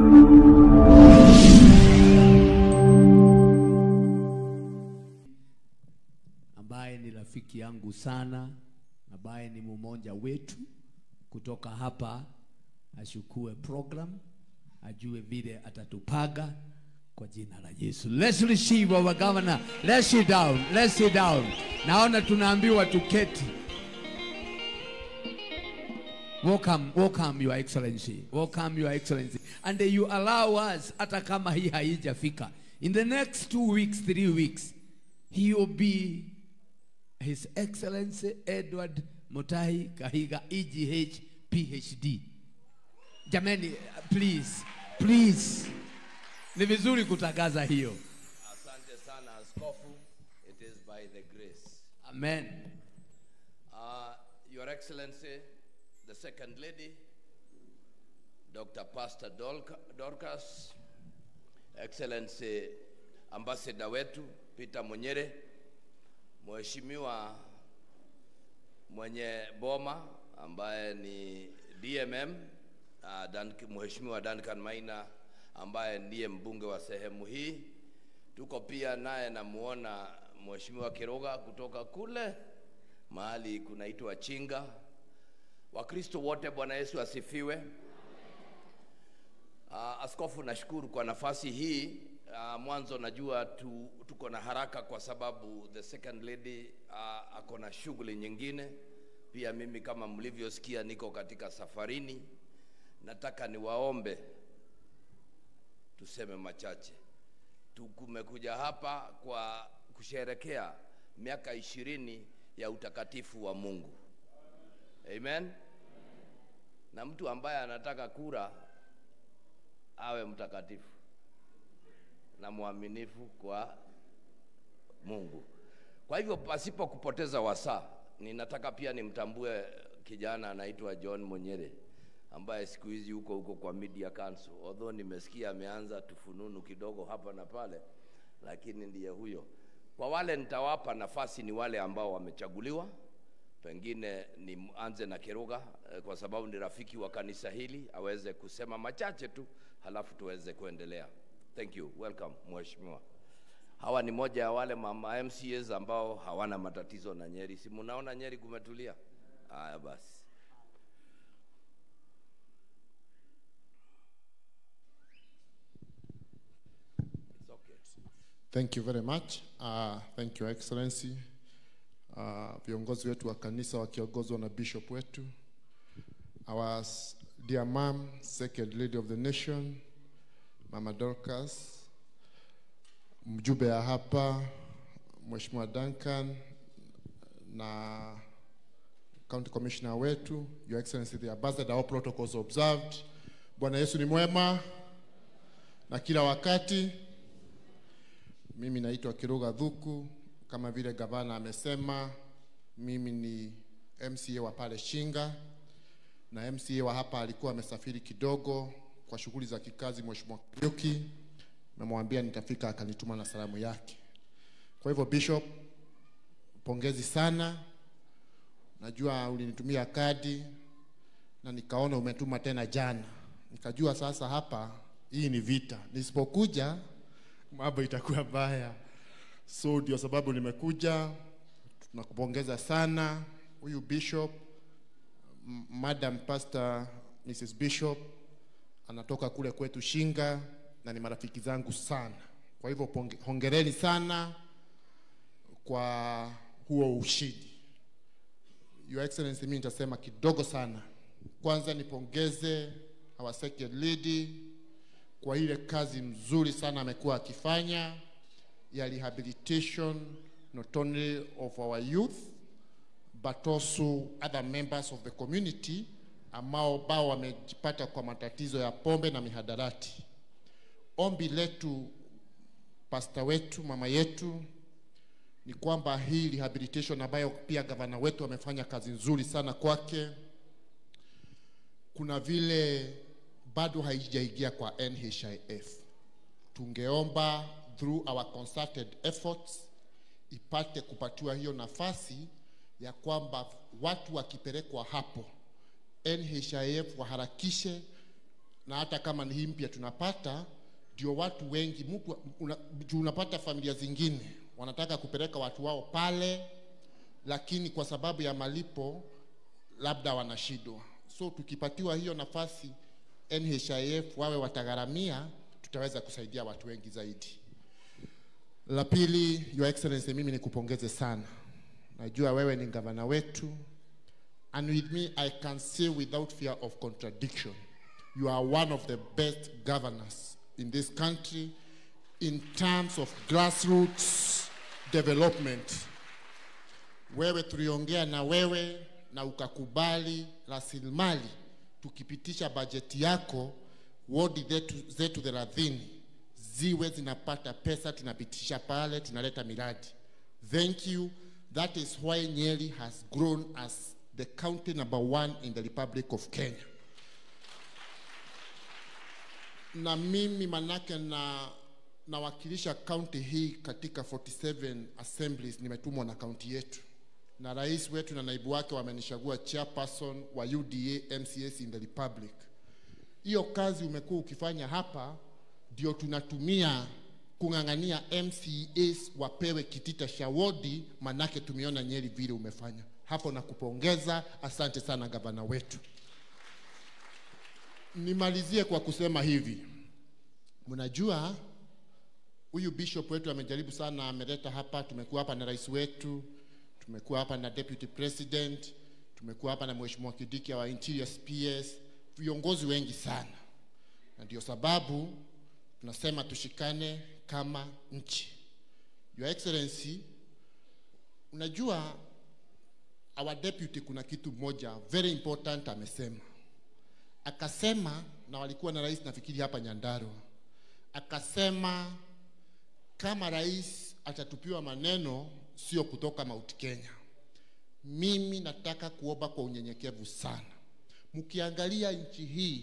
ambaye ni rafiki yangu sana, ambaye ni mmoja wetu kutoka hapa, ashukue program, ajue vile atatupaga kwa jina la Yesu. Let's receive our governor. Let's sit down. Let's sit down. Naona tunaambiwa tuketi. Welcome, welcome your excellency. Welcome your excellency. And you allow us hata kama hii haijafika. In the next two weeks, three weeks, he will be His Excellency Edward Mutahi Kahiga EGH PhD. Jameni, please, please. Ni vizuri kutangaza hiyo. Asante sana askofu. It is by the grace. Amen. Uh, Your Excellency, the Second Lady, Dr. Pastor Dolca- Dorcas, Excellency Ambassador wetu Peter Munyere, Mheshimiwa mwenye boma ambaye ni DMM, uh, Dan, Mheshimiwa Duncan Maina ambaye ndiye mbunge wa sehemu hii. Tuko pia naye namuona Mheshimiwa Kiroga kutoka kule mahali kunaitwa Chinga. Wakristo wote, Bwana Yesu asifiwe. Uh, askofu, nashukuru kwa nafasi hii. Uh, mwanzo najua tu, tuko na haraka kwa sababu the second lady uh, ako na shughuli nyingine. Pia mimi kama mlivyosikia niko katika safarini. Nataka niwaombe tuseme machache. Tumekuja hapa kwa kusherekea miaka ishirini ya utakatifu wa Mungu. Amen. Na mtu ambaye anataka kura awe mtakatifu na mwaminifu kwa Mungu. Kwa hivyo pasipo kupoteza wasaa, ninataka pia nimtambue kijana anaitwa John Munyere ambaye siku hizi huko huko kwa Media Council. Although nimesikia ameanza tufununu kidogo hapa na pale, lakini ndiye huyo. Kwa wale nitawapa nafasi ni wale ambao wamechaguliwa, pengine nianze na Kiruga eh, kwa sababu ni rafiki wa kanisa hili, aweze kusema machache tu, halafu tuweze kuendelea. Thank you. Welcome mheshimiwa. Hawa ni moja ya wale mama MCAs ambao hawana matatizo na Nyeri. Si munaona Nyeri kumetulia? Haya basi. It's okay. Thank you very much. Uh, thank you excellency. Uh, viongozi wetu wa kanisa wakiongozwa na bishop wetu. Our s- dear mom, second lady of the nation, Mama Dorcas, mjumbe ya hapa, Mheshimiwa Duncan na county commissioner wetu, your excellency the ambassador, all protocols observed. Bwana Yesu ni mwema na kila wakati. Mimi naitwa Kiruga Dhuku, kama vile gavana amesema, mimi ni MCA wa pale Shinga na MCA wa hapa alikuwa amesafiri kidogo kwa shughuli za kikazi, Mheshimiwa Kariuki, namwambia nitafika, akanituma na salamu yake. Kwa hivyo Bishop, pongezi sana, najua ulinitumia kadi na nikaona umetuma tena jana, nikajua sasa hapa hii ni vita, nisipokuja mambo itakuwa baya. So ndio sababu nimekuja. Tunakupongeza sana huyu bishop, M- Madam Pastor Mrs. Bishop anatoka kule kwetu Shinga na ni marafiki zangu sana. Kwa hivyo ponge- hongereni sana kwa huo ushindi. Your Excellency, mimi nitasema kidogo sana. Kwanza nipongeze our second lady kwa ile kazi mzuri sana amekuwa akifanya ya rehabilitation not only of our youth but also other members of the community ambao bao wamejipata kwa matatizo ya pombe na mihadarati. Ombi letu pasta wetu, mama yetu, ni kwamba hii rehabilitation ambayo pia gavana wetu amefanya kazi nzuri sana kwake, kuna vile bado haijaingia kwa NHIF. Tungeomba through our concerted efforts ipate kupatiwa hiyo nafasi ya kwamba watu wakipelekwa hapo NHIF waharakishe na hata kama ni hii mpya tunapata, ndio watu wengi mtu una, juu unapata familia zingine wanataka kupeleka watu wao pale, lakini kwa sababu ya malipo labda wanashindwa. So tukipatiwa hiyo nafasi NHIF wawe watagharamia, tutaweza kusaidia watu wengi zaidi. La pili, Your Excellency, mimi nikupongeze sana. Najua wewe ni gavana wetu and with me I can say without fear of contradiction you are one of the best governors in this country in terms of grassroots development. Wewe tuliongea na wewe na ukakubali rasilimali tukipitisha bajeti yako wodi zetu, zetu thelathini ziwe zinapata pesa, tunapitisha pale, tunaleta miradi. Thank you. That is why Nyeri has grown as the county number one in the Republic of Kenya. Na mimi manake na nawakilisha kaunti hii katika 47 assemblies, nimetumwa na kaunti yetu na rais wetu na naibu wake wamenichagua chairperson wa UDA MCS in the Republic. Hiyo kazi umekuwa ukifanya hapa ndio tunatumia kung'ang'ania MCAs wapewe kitita cha wodi, manake tumeona Nyeri vile umefanya hapo, na kupongeza. Asante sana gavana wetu. Nimalizie kwa kusema hivi, mnajua huyu bishop wetu amejaribu sana, ameleta hapa, tumekuwa hapa na rais wetu, tumekuwa hapa na deputy president, tumekuwa hapa na mheshimiwa Kidiki wa interior PS, viongozi wengi sana, na ndio sababu tunasema tushikane kama nchi. Your Excellency, unajua our deputy, kuna kitu moja very important amesema, akasema na walikuwa na rais nafikiri hapa Nyandarua, akasema kama rais atatupiwa maneno sio kutoka Mount Kenya. Mimi nataka kuomba kwa unyenyekevu sana, mkiangalia nchi hii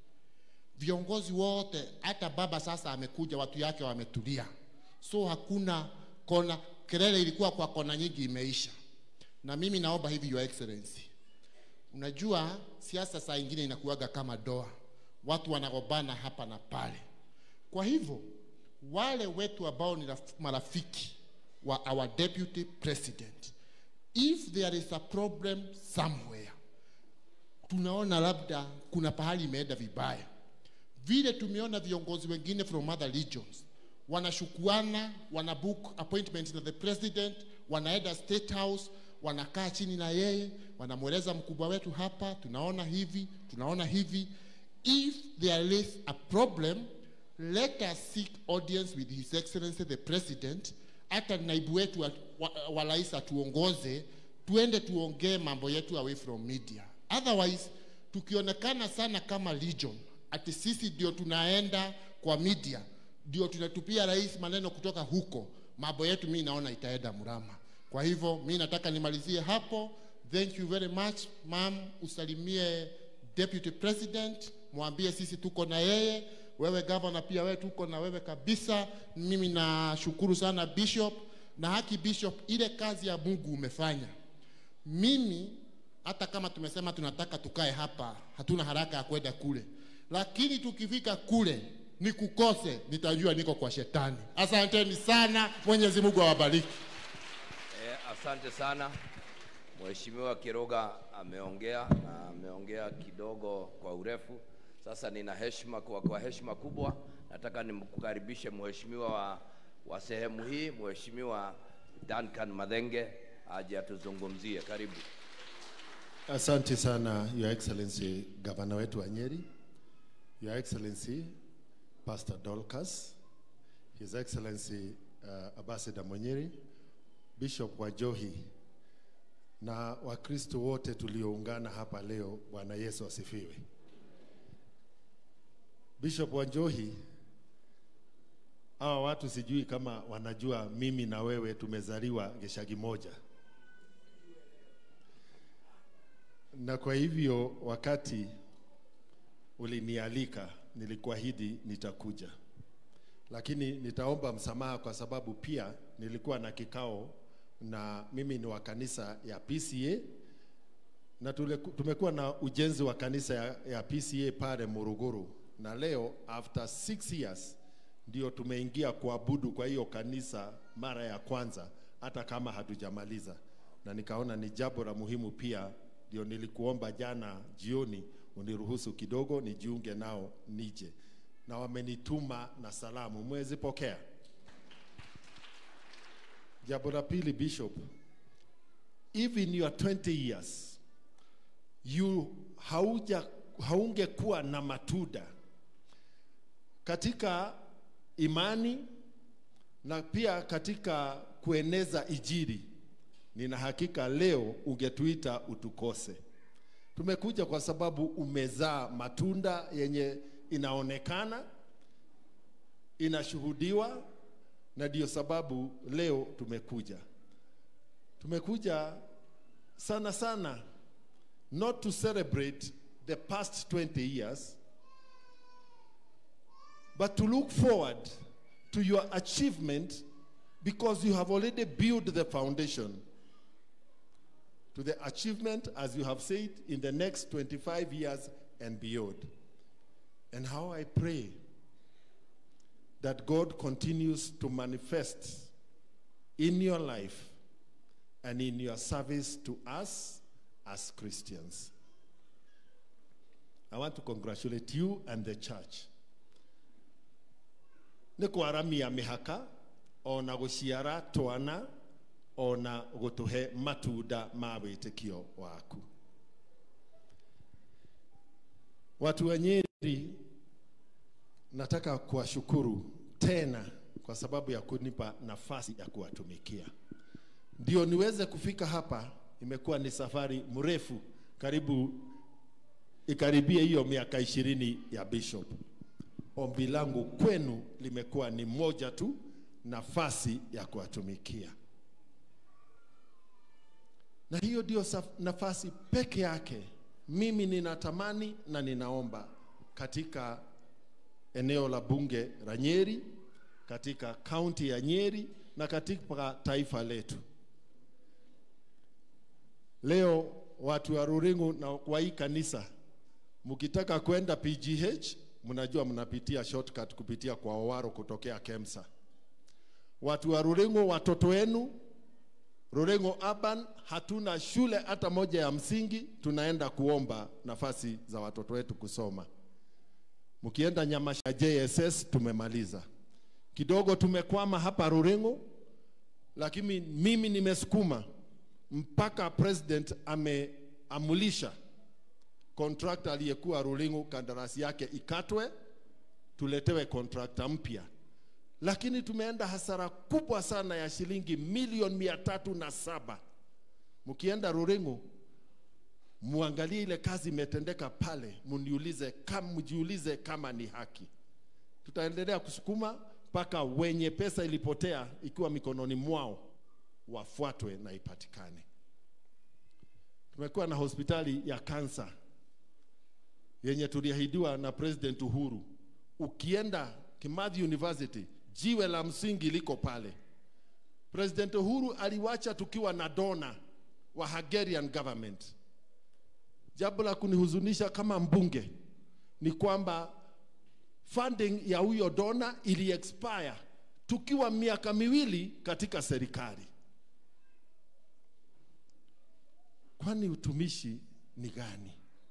viongozi wote, hata baba sasa amekuja, watu yake wametulia, so hakuna kona. Kelele ilikuwa kwa kona nyingi, imeisha. Na mimi naomba hivi, Your Excellency, unajua siasa saa ingine inakuwaga kama doa, watu wanagombana hapa na pale. Kwa hivyo wale wetu ambao ni raf- marafiki wa our deputy president, if there is a problem somewhere, tunaona labda kuna pahali imeenda vibaya vile tumeona viongozi wengine from other regions wanashukuana, wana book appointment na the president, wanaenda state house, wanakaa chini na yeye, wanamweleza mkubwa wetu hapa, tunaona hivi, tunaona hivi. If there is a problem, let us seek audience with his excellency the president, hata naibu wetu wa, wa, wa rais atuongoze, tuende tuongee mambo yetu away from media. Otherwise tukionekana sana kama legion ati sisi ndio tunaenda kwa media, ndio tunatupia rais maneno kutoka huko, mambo yetu mi naona itaenda mrama. Kwa hivyo mi nataka nimalizie hapo. Thank you very much ma'am, usalimie deputy president, mwambie sisi tuko na yeye. Wewe governor pia wewe tuko na wewe kabisa. Mimi nashukuru sana bishop na haki bishop, ile kazi ya Mungu umefanya. Mimi hata kama tumesema tunataka tukae hapa, hatuna haraka ya kwenda kule, lakini tukifika kule ni kukose, nitajua niko kwa shetani. Asanteni sana, Mwenyezi Mungu awabariki. Eh, asante sana Mheshimiwa Kiroga ameongea na ameongea kidogo kwa urefu. Sasa nina heshima kwa, kwa heshima kubwa nataka nimkukaribishe mheshimiwa wa, wa sehemu hii Mheshimiwa Duncan Madhenge aje atuzungumzie. Karibu. Asante sana Your Excellency gavana wetu wa Nyeri, Your Excellency Pastor Dolcas, His Excellency uh, Ambassador Monyeri, Bishop wa Johi na Wakristo wote tulioungana hapa leo. Bwana Yesu asifiwe. Bishop wa Johi, hawa watu sijui kama wanajua mimi na wewe tumezaliwa Geshagi moja. na kwa hivyo wakati ulinialika nilikuahidi nitakuja, lakini nitaomba msamaha kwa sababu pia nilikuwa na kikao na mimi ni wa kanisa ya PCA na tule, tumekuwa na ujenzi wa kanisa ya, ya PCA pale Muruguru na leo after six years ndio tumeingia kuabudu kwa hiyo kanisa mara ya kwanza, hata kama hatujamaliza, na nikaona ni jambo la muhimu pia. Ndio nilikuomba jana jioni uniruhusu kidogo nijiunge nao nije, na wamenituma na salamu, mwezi pokea. Jambo la pili, Bishop, even your 20 years you hauja haungekuwa na matunda katika imani na pia katika kueneza ijiri. Nina hakika leo ungetuita utukose. Tumekuja kwa sababu umezaa matunda yenye inaonekana, inashuhudiwa, na ndio sababu leo tumekuja. Tumekuja sana sana not to celebrate the past 20 years but to look forward to your achievement because you have already built the foundation to the achievement, as you have said, in the next 25 years and beyond. And how I pray that God continues to manifest in your life and in your service to us as Christians. I want to congratulate you and the church. nä kwaramia mä haka ona gå ciara twana ona gå tå he matunda ma wä tä kio waku watu wa nyeri nataka kuwashukuru tena kwa sababu ya kunipa nafasi ya kuwatumikia ndio niweze kufika hapa imekuwa ni safari mrefu karibu ikaribie hiyo miaka ishirini ya bishop ombi langu kwenu limekuwa ni moja tu, nafasi ya kuwatumikia, na hiyo ndio saf- nafasi peke yake mimi ninatamani na ninaomba katika eneo la bunge la Nyeri, katika kaunti ya Nyeri na katika taifa letu. Leo watu wa Ruringu na wa hii kanisa, mkitaka kwenda PGH mnajua mnapitia shortcut kupitia kwa Owaro kutokea Kemsa. Watu wa Ruringu, watoto wenu Ruringu Urban, hatuna shule hata moja ya msingi, tunaenda kuomba nafasi za watoto wetu kusoma. Mkienda Nyamasha JSS tumemaliza kidogo, tumekwama hapa Ruringu, lakini mimi nimesukuma mpaka president ameamulisha contractor aliyekuwa Rulingu kandarasi yake ikatwe, tuletewe contractor mpya, lakini tumeenda hasara kubwa sana ya shilingi milioni mia tatu na saba. Mkienda Rulingu muangalie ile kazi imetendeka pale, mniulize kama mjiulize kama ni haki. Tutaendelea kusukuma mpaka wenye pesa ilipotea ikiwa mikononi mwao wafuatwe na ipatikane. Tumekuwa na hospitali ya kansa yenye tuliahidiwa na President Uhuru. Ukienda Kimathi University, jiwe la msingi liko pale. President Uhuru aliwacha tukiwa na dona wa Hungarian government. Jambo la kunihuzunisha kama mbunge ni kwamba funding ya huyo dona ili expire tukiwa miaka miwili katika serikali. Kwani utumishi ni gani?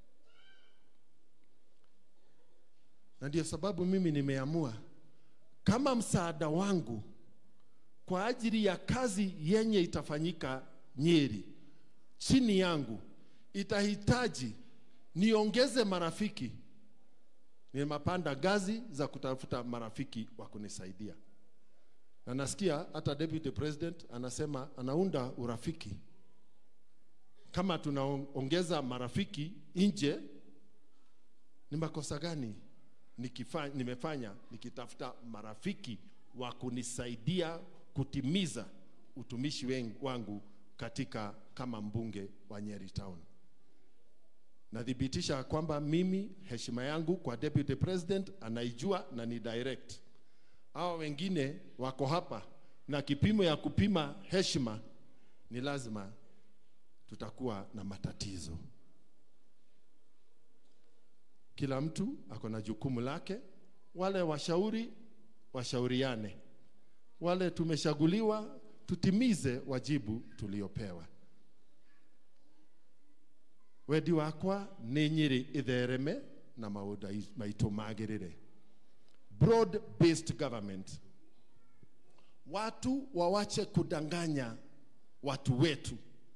na ndio sababu mimi nimeamua kama msaada wangu kwa ajili ya kazi yenye itafanyika Nyeri chini yangu itahitaji niongeze marafiki, nimepanda ngazi za kutafuta marafiki wa kunisaidia, na nasikia hata deputy president anasema anaunda urafiki. Kama tunaongeza marafiki nje, ni makosa gani nikifa, nimefanya nikitafuta marafiki wa kunisaidia kutimiza utumishi wen- wangu katika kama mbunge wa Nyeri Town. Nathibitisha kwamba mimi heshima yangu kwa deputy president anaijua na ni direct. Hao wengine wako hapa na kipimo ya kupima heshima ni lazima tutakuwa na matatizo. kila mtu ako na jukumu lake. Wale washauri washauriane, wale tumeshaguliwa tutimize wajibu tuliopewa. wendi wakwa nĩ nyĩrĩ ithereme na maũndũ ai- maitũ magĩrĩre broad based government watu wawache kudanganya watu wetu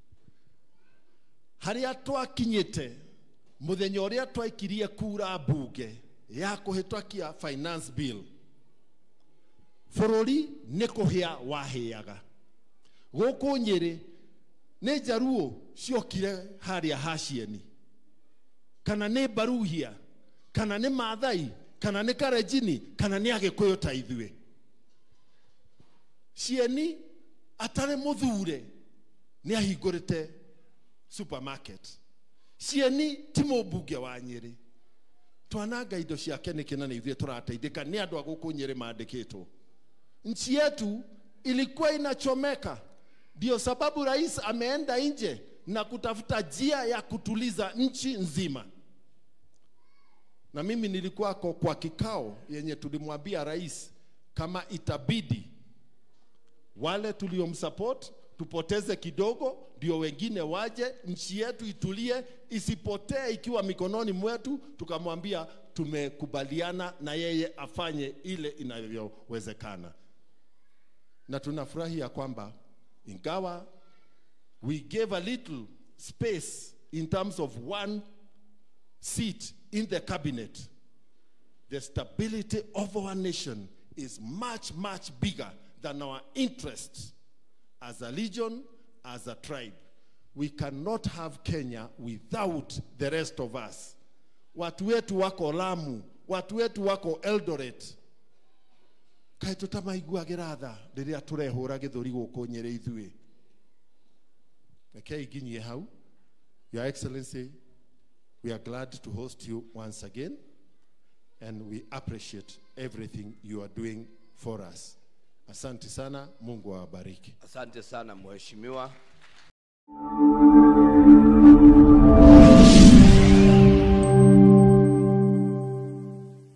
harĩa twakinyĩte mũthenya ũrĩa twaikirie kura mbunge ya kũhĩtũkia finance bill bũrũri nĩ kũhĩa wahĩaga gũkũ nyĩrĩ nĩ njaruo ciokire harĩa hacieni kana nĩ baruhia kana nĩ mathai kana nĩ karenjini kana nĩ agĩkũyũ ta ithuĩ cieni atarĩ mũthure nĩ ahingũrĩte supermarket cieni ti mũmbunge wa nyĩrĩ twananga indo ciake nĩkĩ na nĩ ithuĩ tũrateithĩka nĩ andũ a gũkũ nyĩrĩ maandĩkĩtwo nchi yetu ilikuwa inachomeka ndio sababu rais ameenda nje na kutafuta njia ya kutuliza nchi nzima na mimi nilikuwako kwa kikao yenye tulimwambia rais kama itabidi wale tuliomsupport tupoteze kidogo ndio wengine waje nchi yetu itulie isipotee ikiwa mikononi mwetu tukamwambia tumekubaliana na yeye afanye ile inavyowezekana na tunafurahi ya kwamba ingawa we gave a little space in terms of one seat in the cabinet the stability of our nation is much much bigger than our interests as a legion as a tribe we cannot have kenya without the rest of us watu wetu wako lamu watu wetu wako eldoret kaä tå tamaiguagä tha rä rä a tå rehå gä thå ri gå kå nyä rä ithuä rekei nginyie hau your excellency we are glad to host you once again and we appreciate everything you are doing for us asante sana mungu awabariki asante sana mheshimiwa